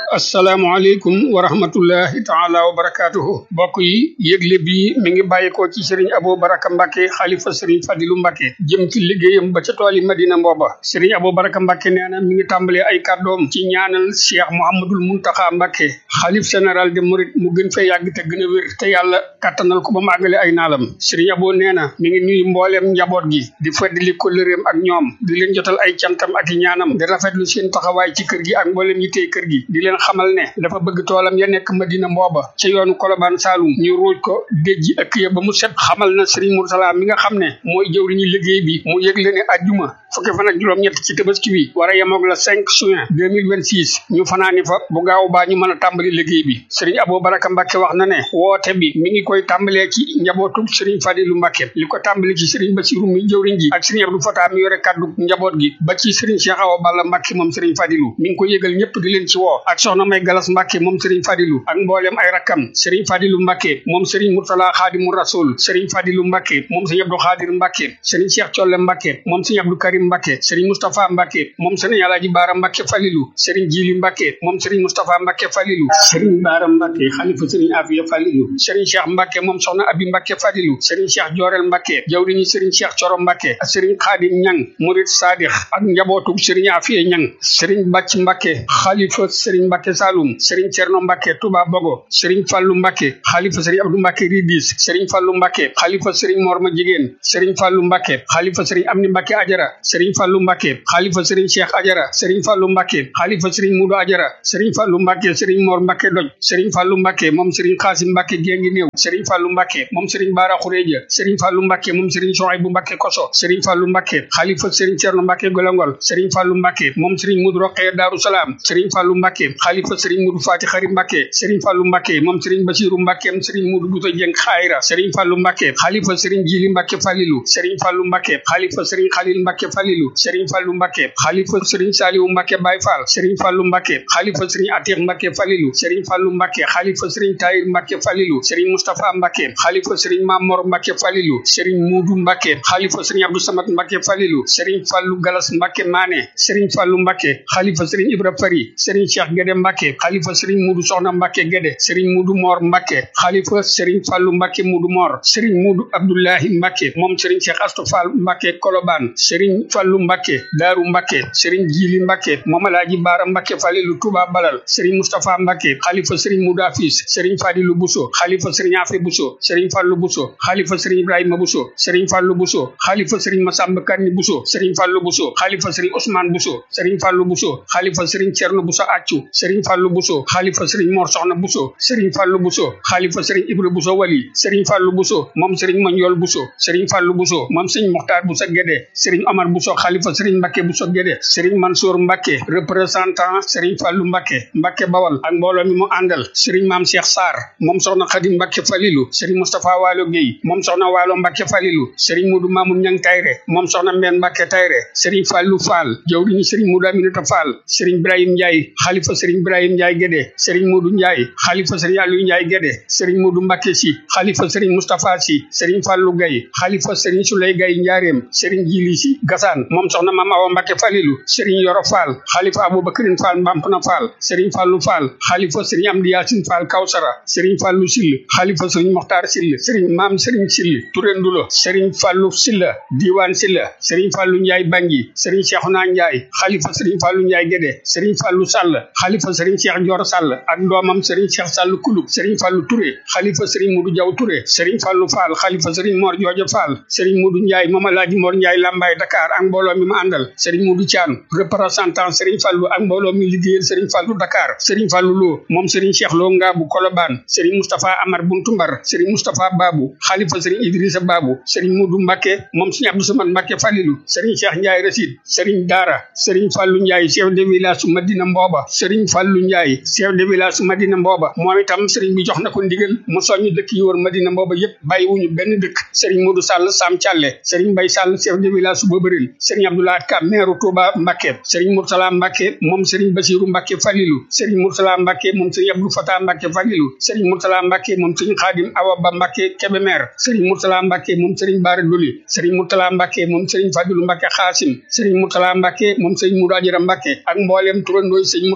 asalaamaaleykum wa rahmatullahi taala wa barakaatuhu mbokk yi yëgle bi mi ngi bàyyikoo ci sëriñ Abou Baraka Mbacke xalifa sëriñ Fadilu Mbacke jëm ci liggéeyam ba ca tooli Madina Mbooba sëriñ Abou Baraka Mbacke nee na mi ngi tàmbalee ay kàddoom ci ñaanal Cheikh Mouhamadul Muntaxa Mbacke xalif général de Mouride mu gën fee yàgg te gën a wér te yàlla kàttanal ko ba mu àggale ay naalam sëriñ Abou nee na mi ngi nuyu mbooleem njaboot gi di feddali kóllëreem ak ñoom di leen jotal ay cantam ak i ñaanam di rafetlu seen taxawaay ci kër gi ak mbooleem yi tey kër gi di leen xamal ne dafa bëgg toolam ya nekk Madina Mbooba ca yoonu Kolobaan Saalum ñu ruuj ko déjji ëkk ya ba mu set xamal na Serigne Moursala mi nga xam ne mooy jëwriñu liggéey bi mu yëgle ne ajjuma fukki fan ak juróom-ñett ci tabaski wi war a yemoog la 5 juin 2026 ñu fanaani fa bu gaaw baa ñu mën a tàmbali liggéey bi Serigne Abou Baraka Mbacke wax na ne woote bi mi ngi koy tàmbalee ci njabootu Serigne Fadilu Mbacke li ko tàmbali ci Serigne Bassirou mi jëwriñ ji ak Serigne Abdou Fatah mi yore kaddu njaboot gi ba ci Serigne Cheikh Awa Balla Mbacke moom Serigne Fadilu mi ngi ko yëgal ñëpp di leen ci woo ak soxna May Galas Mbacke moom Serigne Fadilu ak mboolem ay rakkam Serigne Fadilu Mbacke moom Serigne Murtala Xaadimu Rasul Serigne Fadilu Mbacke moom Serigne Abdou Xaadir Mbacke Serigne Cheikh Colle Mbacke moom Serigne Abdou Karim Mbacke Serigne Moustapha Mbacke moom Serigne Alaaji Baara Mbacke Falilu Serigne Jili Mbacke moom Serigne Moustapha Mbacke Falilu Serigne Baara Mbacke xalifa Serigne Afiya Falilu Serigne Cheikh Mbacke moom soxna Abi Mbacke Fadilu Serigne Cheikh Jorel Mbacke jawriñu Serigne Cheikh Coro Mbacke ak Serigne Xaadim Ñang Murid Sadix ak njabootu Serigne Afiya Ñang Serigne Bàcc Mbacke xalifa Serigne Mbacke Saloum Serigne Cerno Mbacke Touba Bogo Serigne Fallou Mbacke xalifa Serigne Abdou Mbacke Ridis Serigne Fallou Mbacke xalifa Serigne Morma Jigéen Serigne Fallou Mbacke xalifa Serigne Amni Mbacke Ajara Serigne Fallou Mbacke xalifa Serigne Cheikh Ajara Serigne Fallou Mbacke xalifa Serigne Mudu Ajara Serigne Fallou Mbacke Serigne Mor Mbacke Doj Serigne Fallou Mbacke moom Serigne Xaasim Mbacke Gengi Néew Serigne Fallou Mbacke moom Serigne Bara Xureja Serigne Fallou Mbacke moom Serigne Sohaybu Mbacke Koso Serigne Fallou Mbacke xalifa Serigne Cerno Mbacke Golongol Serigne Fallou Mbacke moom Serigne Mudu Roqee Daaru Salaam Serigne Fallou Mbacke xalifa Serigne Mudu Fati Xari Mbacke Serigne Fallou Mbacke moom Serigne Basiru Mbacke moom Serigne Mudu Buto Jeng Xayra Serigne Fallou Mbacke xalifa Serigne Jili Mbacke Falilu Serigne Fallou Mbacke xalifa Serigne Khalil Mbacke Falilu Serigne Fallou Mbacke xalifa Serigne Saliou Mbacke Baye Fall Serigne Fallou Mbacke xalifa Serigne Atiq Mbacke Falilu Serigne Fallou Mbacke xalifa Serigne Tahir Mbacke Falilu Serigne Moustapha Mbacke xalifa Serigne Mamor Mbacke Falilu Serigne Mudu Mbacke xalifa Serigne Abdou Samad Mbacke Falilu Serigne Fallou Galas Mbacke Mané Serigne Fallou Mbacke xalifa Serigne Ibra Fari Serigne Cheikh Guédé Mbacke xalifa Serigne Mudu Soxna Mbacke Guédé Serigne Mudu Mor Mbacke xalifa Serigne Fallou Mbacke Mudu Mor Serigne Mudu Abdoulahi Mbacke moom Serigne Cheikh Astou Fall Mbacke Kolobaan Serigne Fallou Mbacke Daaru Mbacke Serigne Jili Mbacke moom Alaaji Baara Mbacke Falilu Touba Balal Serigne Moustapha Mbacke xalifa Serigne Mudu Afis Serigne Fadilu Bousso xalifa Serigne Afe Bousso Serigne Fallou Bousso xalifa Serigne Ibrahima Bousso Serigne Fallou Bousso xalifa Serigne Massamba Kanni Bousso Serigne Fallou Bousso xalifa Serigne Ousmane Bousso Serigne Fallou Bousso xalifa Serigne Cerno Bousso Accu Serigne Fallou Bousso xalifa Serigne Mor Soxna Bousso Serigne Fallou Bousso xalifa Serigne Ibra Bousso Wali Serigne Fallou Bousso moom Serigne Mandiol Bousso Serigne Fallou Bousso moom Serigne Mokhtar Bousso Guédé Serigne Omar Bousso xalifa Serigne Mbacke Bousso Guédé Serigne Mansour Mbacke représentant Serigne Fallou Mbacke Mbacke Bawal ak mbooloo mi mu àndal Serigne Mame Cheikh Sarr moom soxna Khadim Mbacke Falilu Serigne Moustapha Waalo Guèye moom soxna Waalo Mbacke Falilu Serigne Modou Mamoun Ñang Tayre moom soxna Mbène Mbacke Tayre Serigne Fallou Fall jawriñu Serigne Modou Aminata Fall Serigne Ibrahim Ndiaye xalifa Serigne Ibrahim Ndiaye Guédé Serigne Modou Ndiaye xalifa Serigne Aliou Ndiaye Guédé Serigne Modou Mbacke Si xalifa Serigne Moustapha Si Serigne Fallou Gaye xalifa Serigne Souley Gaye Njaareem Serigne Jili Si Gassane moom soxna Mame Awa Mbacke Falilu Serigne Yoro Fall xalifa Aboubacrine Fall Mbampna Fall Serigne Fallou Fall xalifa Serigne Amdi Yacine Fall Kawsara Serigne Fallou Sill xalifa Serigne Mokhtar Sill Serigne Mame Serigne Sill Touré Ndulo Serigne Fallou Silla Diwane Silla Serigne Fallou Ndiaye Bangi Serigne Cheikhouna Ndiaye xalifa Serigne Fallou Ndiaye Guédé Serigne Fallou Sall xalifa Serigne Cheikh Dior Sall ak doomam Serigne Cheikh Sall Kulub Serigne Fallou Touré xalifa Serigne Modou Diaw Touré Serigne Fallou Fall xalifa Serigne Mor Jooja Fall Serigne Modou Ndiaye moom Alaaji Mor Ndiaye Lambaye Dakar ak mbooloo mi ma àndal Serigne Modou Thian représentant Serigne Fallou ak mbooloo mi liggéeyal Serigne Fallou Dakar Serigne Fallou Lo moom Serigne Cheikh Lo Ngaabu Kolobaan Serigne Moustapha Amar Buntumbar Serigne Moustapha Babou xalifa Serigne Idrissa Babou Serigne Modou Mbacke moom Serigne Abdou Samad Mbacke Falilu Serigne Cheikh Ndiaye Rasid Serigne Dara Serigne Fallou Ndiaye chef de village su Madina Mbooba Serigne Fallou Ndiaye chef de village su Madina Mbooba moom itam Serigne bi jox na ko ndigal mu soññu dëkk yi wër Madina Mbooba yépp bàyyiwuñu benn dëkk Serigne Modou Sall Sam Thialé Serigne Mbaye Sall chef de village su Bobaril Serigne Abdoulaye Ka maire Touba Mbacke Serigne Moursala Mbacke moom Serigne Bassirou Mbacke Falilu Serigne Moursala Mbacke moom Serigne Abdou Fatah Mbacke Falilu Serigne Moursala Mbacke moom Serigne Khadim Awa Ba Mbacke Kébémer Serigne Moursala Mbacke moom Serigne Bara Doli Serigne Moursala Mbacke moom Serigne Fadilou Mbacke Xaasim Serigne Moursala Mbacke moom Serigne Moudou Adjara Mbacke ak mboolem turandooy Serigne Moursala Mbacke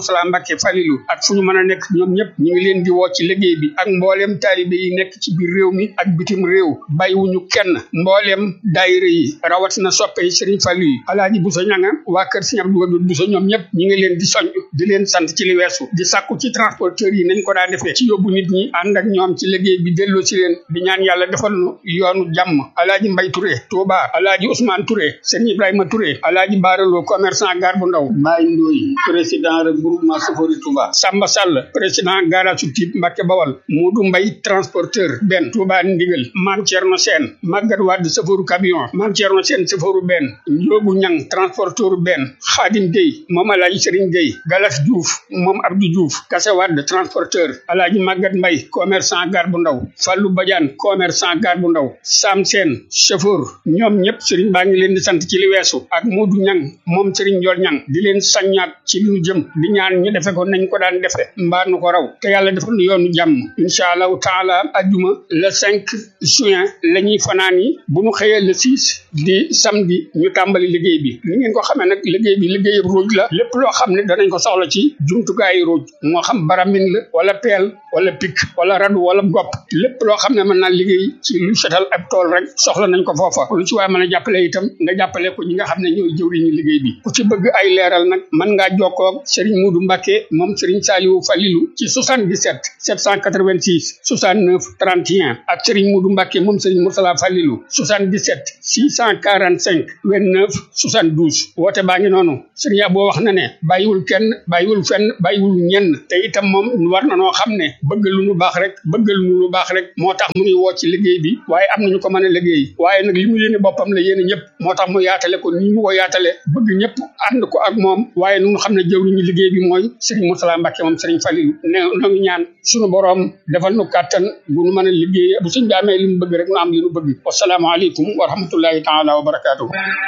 Mbacke Falilou ak fu ñu mën a nekk ñoom ñëpp ñu ngi leen di woo ci liggéey bi ak mbooleem taalibe yi nekk ci biir réew mi ak bitim réew bàyyiwuñu kenn mbooleem daayira yi rawatina soppe yi Serigne Fallou yi alaaji Bousso ñanga waa kër Serigne Abdou Wadoud Bousso ñoom ñëpp ñu ngi leen di soñ di leen sant ci li weesu di sàkku ci transporteurs yi nañ ko daa defee ci yóbbu nit ñi ànd ak ñoom ci liggéey bi delloo ci leen di ñaan yàlla defal nu yoonu jàmm alaaji Mbay Touré Touba alaaji Ousmane Touré Serigne Ibrahima Touré alaaji Baaraloo commerçant gar bu ndaw Mbaye Ndoye président regroupement Safori Touba Samba Sall président garage su Tiib Mbacke Bawal Modou Mbay transporteur benn Touba Ndigal Mame Thierno Sène Maguette Wade safaru camion Mame Thierno Sène safaru benn Ndiogu Ñang transporteur benn Khadim Gueye moom alaaji Serigne Gueye Galas Diouf moom Abdou Diouf Kase Wade transporteur alaaji Maguette Mbay commerçant gar bu ndaw Fallou Badiane commerçant gar bu ndaw Sam Sène chauffeur ñoom ñëpp Serigne baa ngi leen di sant ci li weesu ak Modou Ñang moom Serigne Ndiol Ñang di leen saññaat ci li ñu jëm di ñaan ñu defe ko nañ ko daan defe mbaa nu ko raw te yàlla defal nu yoonu jàmm incha allahu taala ajjuma le 5 juin la ñuy fanaan yi bu ñu xëyee le 6 di samedi ñu tàmbali liggéey bi li ngeen ko xamee nag liggéey bi liggéey ruuj la lépp loo xam ne danañ ko soxla ci jumtukaayu ruuj moo xam baramin la wala peel wala pik wala radu wala gopp lépp loo xam ne mën naa liggéey ci lu setal ab tool rek soxla nañ ko foofa lu ci waaye mën a jàppale itam nga jàppale ko ñi nga xam ne ñooy jëwriñu liggéey bi ku ci bëgg ay leeral nag mën ngaa jokkoo ak Serigne Modou Mbacké moom Serigne Saliou Falilou ci 77 786 69 31 ak Serigne Modou Mbacké moom Serigne Moursala Falilou 77 645 29 72 woote baa ngi noonu Serigne Abo wax na ne bàyyiwul kenn bàyyiwul fenn bàyyiwul ñenn te itam moom war na noo xam ne bëgg lu nu baax rek bëgg lu nu lu baax rek moo tax mu ngi woo ci liggéey bi waaye am nañu ko mën a liggéey waaye nag li mu yéene boppam la yéene ñëpp moo tax mu yaatale ko nii mu ko yaatale bëgg ñëpp ànd ko ak moom waaye nu xam ne jëwriñu liggéey bi mooy Serigne Moursala Mbacké moom Serigne Falilou ne noo ngi ñaan suñu boroom defal nu kàttan bu nu mën a liggéey bu suñ bi amee li mu bëgg rek nu am li nu bëgg wasalaamaaleykum wa rahmatullahi taala wa barakaatuhu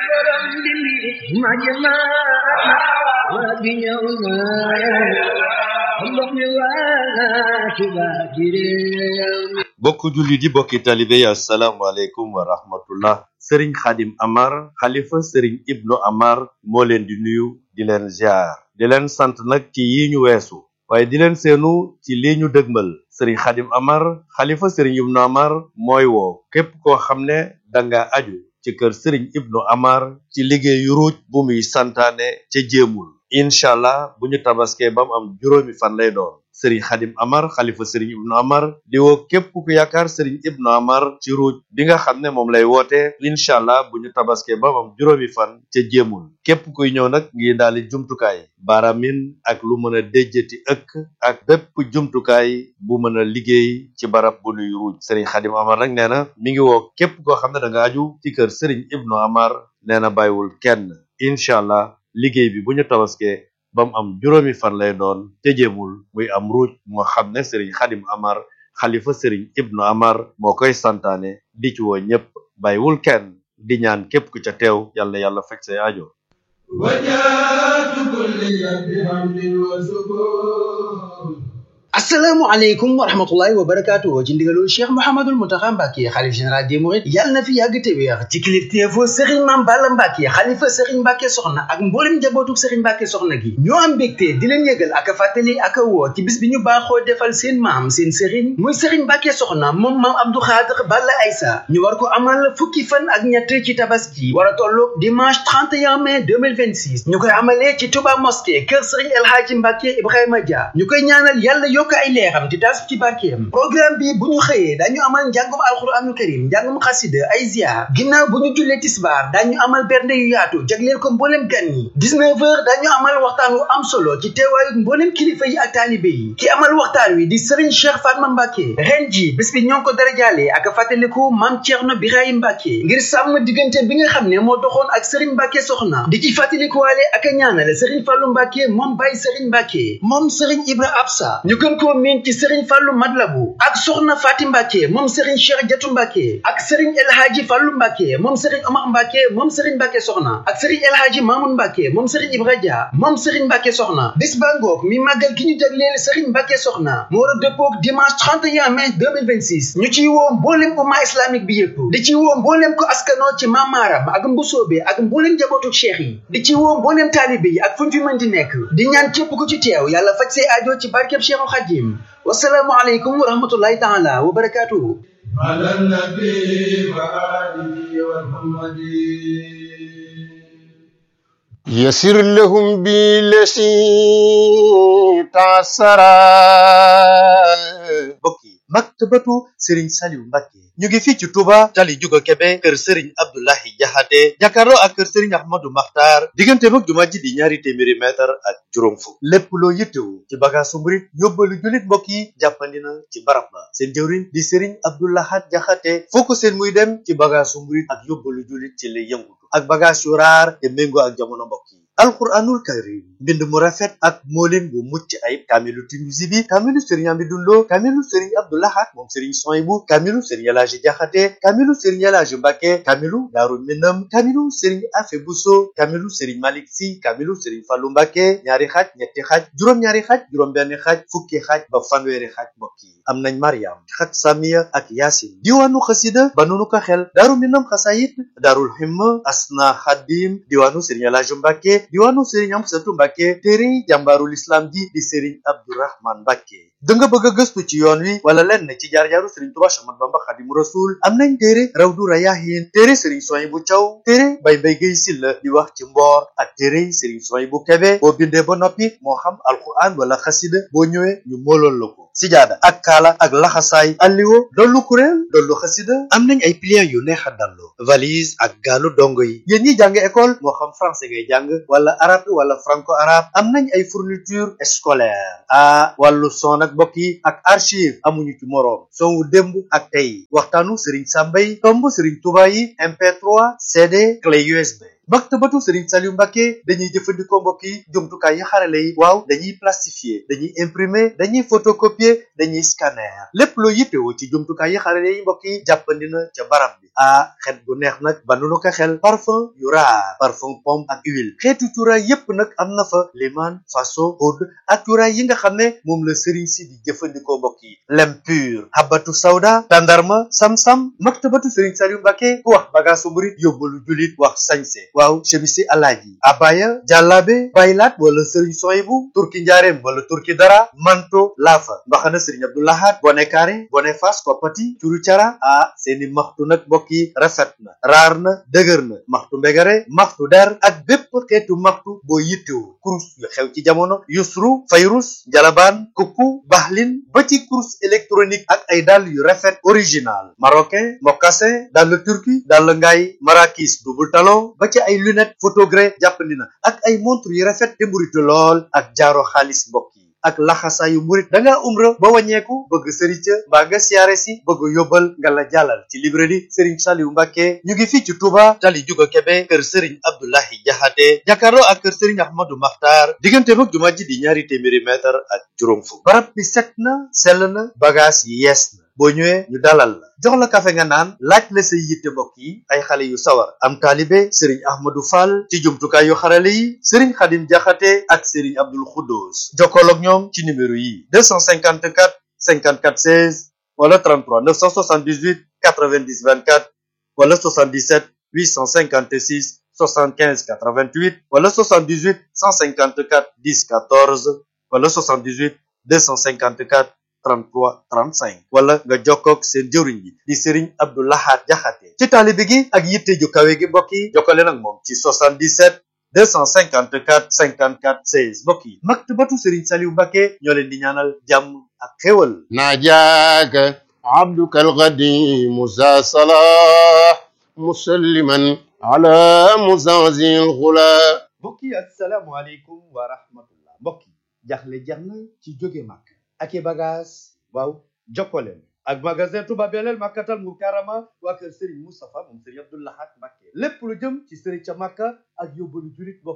bokk julli di bokki talibe yi asalaamaaleykum wa rahmatullah sëriñ xadim amar xalifa sëriñ ibnu amar moo leen di nuyu di leen ziar di leen sant nag ci yi ñu weesu waaye di leen seenu ci lii ñu dëgmal sëriñ xadim amar xalifa sëriñ ibnu amar mooy woo képp koo xam ne danga aju ci kër sëriñ ibnu amar ci liggéeyu ruuj bu muy santaane ca jéemul incha allah bu ñu tabaskee ba mu am juróomi fan lay doon sëriñ xadim amar xalifa sëriñ ibnu amar di woo képp ku yaakaar sëriñ ibnu amar ci ruuj bi nga xam ne moom lay woote incha allah bu ñu tabaskee ba mu am juróomi fan ca jéemul képp kuy ñëw nag ngi daali jumtukaay baaramin ak lu mën a déjjati ëkk ak bépp jumtukaay bu mën a liggéey ci barab bu nuy ruuj sëriñ xadim amar nag nee na mi ngi woo képp koo xam ne da nga aju ci kër sëriñ ibnu amar nee na bàyyiwul kenn incha allah liggéey bi bu ñu tabaskee ba mu am juróomi fan lay doon te jéemul muy am ruuj moo xam ne sëriñ xadim amar xalifa sëriñ ibnu amar moo koy santaane di ci woo ñépp bàyyiwul kenn di ñaan képp ku ca teew yàlla yàlla faj say aajo وجاءت كل بحمد وسكون asalaamaaleykum wa rahmatullahi wa barakaatu ci ndigalul cheikh mouhamadul mountakha mbàkke xalif général des mourides yàlla na fi yàgg te wéex ci kilifteefu sëriñ maam balla mbàkke xalifa sëriñ mbàkke soxna ak mboolem njabootuk sëriñ mbàkke soxna gi ñoo am mbégte di leen yëgal ak a fàttali ak a woo ci bis bi ñu baaxoo defal seen maam seen sëriñ muy sëriñ mbàkke soxna moom maam abdou xaadir balla aysa ñu war ko amal fukki fan ak ñett ci tabaski war a tolloog dimanche 31 mai 2026 ñu koy amalee ci touba mosquée kër sëriñ el hadji mbàkke ibrahima dia ñu koy ñaanal yàlla yokk ay leeram di tas ci barkeem programme bi bu ñu xëyee dañu amal njàngum alxuraanul karim njàngum xasida ay ziar ginnaaw bu ñu jullee tisbaar dañu amal bernde yu yaatu jagleel ko mbooleem gan yi 19 heures dañu amal waxtaan wu am solo ci teewaayu mbooleem kilifa yi ak taalibe yi ki amal waxtaan wi di Serigne Cheikh Fatma Mbacke ren ji bés bi ñoo ngi ko darajaale ak fàttaliku Maam Thierno Birahim Mbacke ngir sàmm diggante bi nga xam ne moo doxoon ak Serigne Mbacke soxna di ci fàttalikuwaale ak a ñaanale Serigne Fallou Mbacke moom Baye Serigne Mbacke moom Serigne Ibra Absa ñu gën gën koo miin ci Serigne Fallou Madlabu ak Soxna Faati Mbàkke moom Serigne Cheikh Jatu Mbàkke ak Serigne El Hadji Fallou Mbàkke moom Serigne Omar Mbàkke moom Serigne Mbàkke Soxna ak Serigne El Hadji Mamoun Mbàkke moom Serigne Ibra Dia moom Serigne Mbàkke Soxna bis ba ngoog mi màggal gi ñu jagleel Serigne Mbàkke Soxna mu war a dëppoog dimanche 31 mai 2026 ñu ciy woo mbooleem umma islamique bi yëpp di ci woo mbooleem ko askanoo ci mamaaram ak mbusoobe ak mbooleem njabootu cheikh yi di ci woo mbooleem taalibe yi ak fu ñu fi mën di nekk di ñaan képp ku ci teew yàlla faj say aajo ci barkeb Cheikhul Khadim wasalaamu aleykum wa rahmatullahi taala wa barakatuhu على النبي وآله ومحمد يسر لهم بالذي تعسرا mbokk yi maktabatu Serigne Saliou Mbacké ñu ngi fii ci Touba tali Juga Kebe kër Serigne Abdoulahi Jaxate jàkkaarloo ak kër Serigne Ahmadou Makhtar diggante mag jumaa ji di ñaari téeméeri mètre ak juróom fukk lépp loo yittewu ci bagaasu murit yóbbalu jullit mbokk yi jàppandi na ci barab ba seen jëwriñ di Serigne Abdoulahat Jaxate foo ko seen muy dem ci bagaasu murit ak yóbbalu jullit ci lay yëngutu ak bagaas yu raar te méngoo ak jamono mbokk yi alquranul karim mbind mu rafet ak moolin bu mucc ayib kaamilu Tinuusi bi kaamilu sëriñ Amidou Lo kaamilu sëriñ Abdou Lahad moom sëriñ Soyibu kaamilu sëriñ Elaaji Jaxate kaamilu sëriñ Elaaji Mbàkke kaamilu Daaru Minam kaamilu sëriñ Afe Buso kaamilu sëriñ Malik Si kaamilu sëriñ Fallu Mbàkke ñaari xaaj ñetti xaaj juróom-ñaari xaaj juróom-benn xaaj fukki xaaj ba fanweeri xaaj mbokk yi am nañ Mariam xat Samiya ak Yaasin diwaanu xasida ba nunu ko xel Daaru Minam xasayit Daarul Himma Asna Xadim diwaanu sëriñ Elaaji Mbàkke diwaanu sëriñ Amsatu Mbàkke téere jàmbaarul islam ji di sëriñ Abdourahman Mbàkke da nga bëgg a gëstu ci yoon wi wala lenn ci jaar-jaaru sëriñ Tuubaa Séex Ahmadu Bamba Xaadimu Rasuul am nañ téere Rawdu Rayaahiin téere sëriñ Suwaybu Caw téere Bay Mbay Gay Silla di wax ci mboor ak téere sëriñ Suwaybu Kebe boo bindee ba noppi moo xam alquran wala xasida boo ñëwee ñu moolool la ko sijaada ak kaala ak laxasaay alliwo dollu kuréel dollu xasida am nañ ay pliants yu neex a dallu valise ak gaalu dongo yi yéen ñi jàng école moo xam français ngay jàng wala arabe wala franco arabe am nañ ay fourniture scolaire a wàllu son ak mbokk yi ak archive amuñu ci moroom son wu démb ak tey waxtaanu Serigne Sambay tomb Serigne Touba yi MP3 CD clé USB maktabatu Serigne Saliou Mbacké dañuy jëfandikoo mbokk yi jumtukaay yi xarale yi waaw dañuy plastifier dañuy imprimer dañuy photocopier dañuy scanner lépp loo yittewoo ci jumtukaay yi xarale yi mbokk yi jàppandi na ca barab bi ah xet bu neex nag ba nu ko xel parfum yu raar parfum pomme ak huile xeetu cuuraay yépp nag am na fa liman faso oud ak cuuraay yi nga xam ne moom la Serigne si di jëfandikoo mbokk yi lem pur habatu sawda tandarma sam-sam maktabatu Serigne Saliou Mbacké ku wax bagaasu murit yóbbalu julit wax sañse waaw chemisi alaaji abaya jàllaabe baylaat wala sëriñ soyibu turki njaareem wala turki dara manto laafa mbaxana sëriñ abdoulahat bone kaare bone fas koppati curu cara ah seeni maxtu nag mbokk yi rafet na raar na dëgër na maxtu mbegare maxtu der ak bépp xeetu maxtu boo yittewu kurus yu xew ci jamono yusru fayrus jalabaan kukku baxlin ba ci kurus électronique ak ay dàll yu rafet original marocain mocassin dàll turki dàll ngaay marakis double talon ba ci ay lunette photogré jàppandi na ak ay montre yu rafet te mburitu lool ak jaaro xaalis mbokk yi ak laxasaayu murit da ngaa umra ba wàññeeku bëgg sëriñ ca mbaa nga siyaare si bëgg yóbbal nga la jàllal ci librairie Serigne Saliou Mbacké ñu ngi fii ci Touba tali Juga Kebe kër Serigne Abdoulahi Jaxate jàkkaarloo ak kër Serigne Ahmadou Makhtar diggante mag jumaa ji di ñaari téeméeri mètre ak juróom fukk barab bi set na sell na bagage yi yees na boo ñëwee ñu dalal la jox la kafe nga naan laaj la say yitte mbokk yi ay xale yu sawar am taalibe sëriñ ahmadou fall ci jumtukaay yu xarale yi sëriñ xadim jaxate ak sëriñ abdul xuddoos jokkool ak ñoom ci numéro yi 254 54 16 wala 33 978 90 24 wala 77 856 75 88 wala 78 154 10 14 wala 78 254 33 35 wala nga jokkoog seen jëwriñ bi di Serigne Abdou Lahad Jaxate ci taalibe gi ak yitte ju kawe gi mbokk yi jokkale nag moom ci 77 254 54 16 mbokk yi maktabatu Serigne Saliou Mbacké ñoo leen di ñaanal jàmm ak xéwal ناجاك عبدك القديم ذا صلاح مسلما على مزازي الغلا mbokk yi asalaamualeykum wa rahmatullah mbokk yi jaxle jeex na ci jóge màkk ak i bagage waaw jokkoleen ak magasin Touba Belel Makkatal Mukarrama waa kër Serigne Moustapha moom Serigne Abdou Lahad Mbacké lépp lu jëm ci Serigne ca Makka ak yóbbalu julit mbokk yi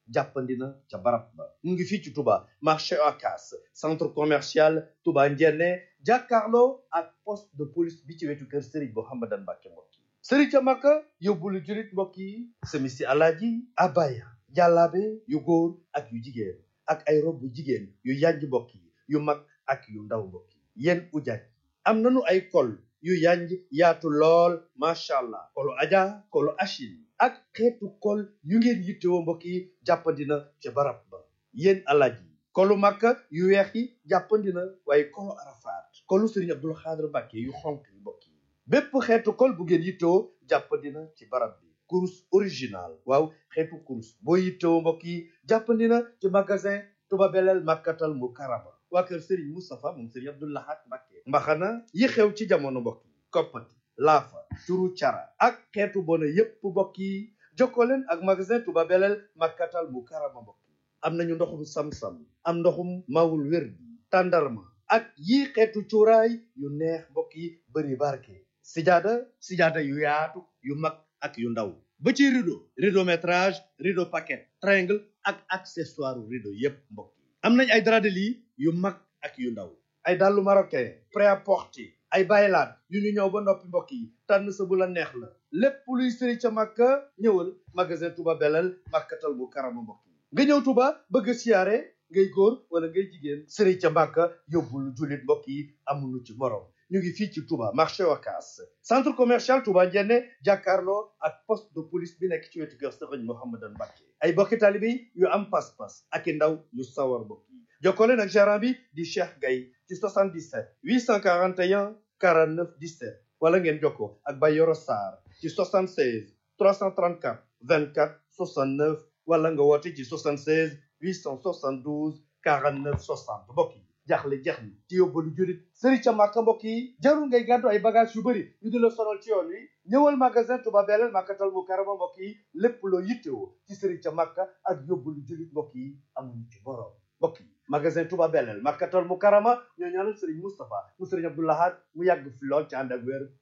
jàppandi na ca barab ba mu ngi fii ci Touba marché Ocass centre commercial Touba Ndiéné jàkkaarloo ak poste de police bi ci wetu kër Serigne Mouhamadan Mbacké mbokk yi Serigne ca Makka yóbbulu julit mbokk yi semisi alaaji abaya jàllaabe yu góor ak yu jigéen ak ay rob bu jigéen yu yanj mbokk yi yu mag ak yu ndaw mbokk yi yéen ujaaj am nanu ay kol yu yanj yaatu lool macha allah kolu aja kolu achil ak xeetu kol yu ngeen yittewoo mbokk yi jàppandina ca barab ba yéen alaaj yi kolu makka yu weex yi jàppandina waaye kolu arafaat kolu sëriñ abdul xaadir mbàkke yu xonk yi mbokk yi bépp xeetu kol bu ngeen yittewoo jàppandina ci barab bi kurus original waaw xeetu kurus boo yittewoo mbokk yi jàppandina ci magasin tuba beleel makkatal mu karama waa kër Serigne Moustapha moom Serigne Abdou Lahad Mbacké mbaxana yi xew ci jamono mbokk yi koppati laafa turu cara ak xeetu bona yépp mbokk yi jokkoo leen ak magasin Touba Belel Makkatal mu karama mbokk yi am nañu ndoxum sam-sam am ndoxum mawul wér bi tàndarma ak yii xeetu cuuraay yu neex mbokk yi bëri barke sijaada sijaada yu yaatu yu mag ak yu ndaw ba ci rideau rideau métrage rideau paquet triangle ak accessoire rideau yépp mbokk yi am nañ ay drap de lit yu mag ak yu ndaw ay dàllu marocain prêt-à-porter ay baylaat yu ñu ñëw ba noppi mbokk yi tànn sa bu la neex la lépp luy sëri ca màkka ñëwal magasin Touba Belel màkkatal bu karama mbokk yi nga ñëw Touba bëgg a siyaare ngay góor wala ngay jigéen sëri ca màkka yóbbul jullit mbokk yi amuñu ci morom ñu ngi fii ci Touba marché Ocass centre commercial Touba Ndiéné jàkkaarloo ak poste de police bi nekk ci wetu kër Serigne Mouhamadan Mbacké ay bokki taalibe yu am pas-pas ak i ndaw yu sawar mbokk yi jokkoo leen ak gérant bi di Cheikh Gaye ci 77 841 49 17 wala ngeen jokkoo ak Bayoro Sarr ci 76 334 24 69 wala nga woote ci 76 872 49 60 mbokk yi jaaxle jeex ni ci yóbbalu jurit sëri ca màkka mbokk yi jarul ngay gàddu ay bagage yu bëri ñu di la sonal ci yoon wi ñëwal magasin Touba Belel màkkatal mu karama mbokk yi lépp loo yittewoo ci sëri ca màkka ak yóbbalu jurit mbokk yi amuñu ci borom mbokk yi magasin Touba Belel màkkatal mu karama ñoo ñaanal sëriñ Moustapha mu sëriñ Abdou Lahad mu yàgg fi lool ci ànd ak wér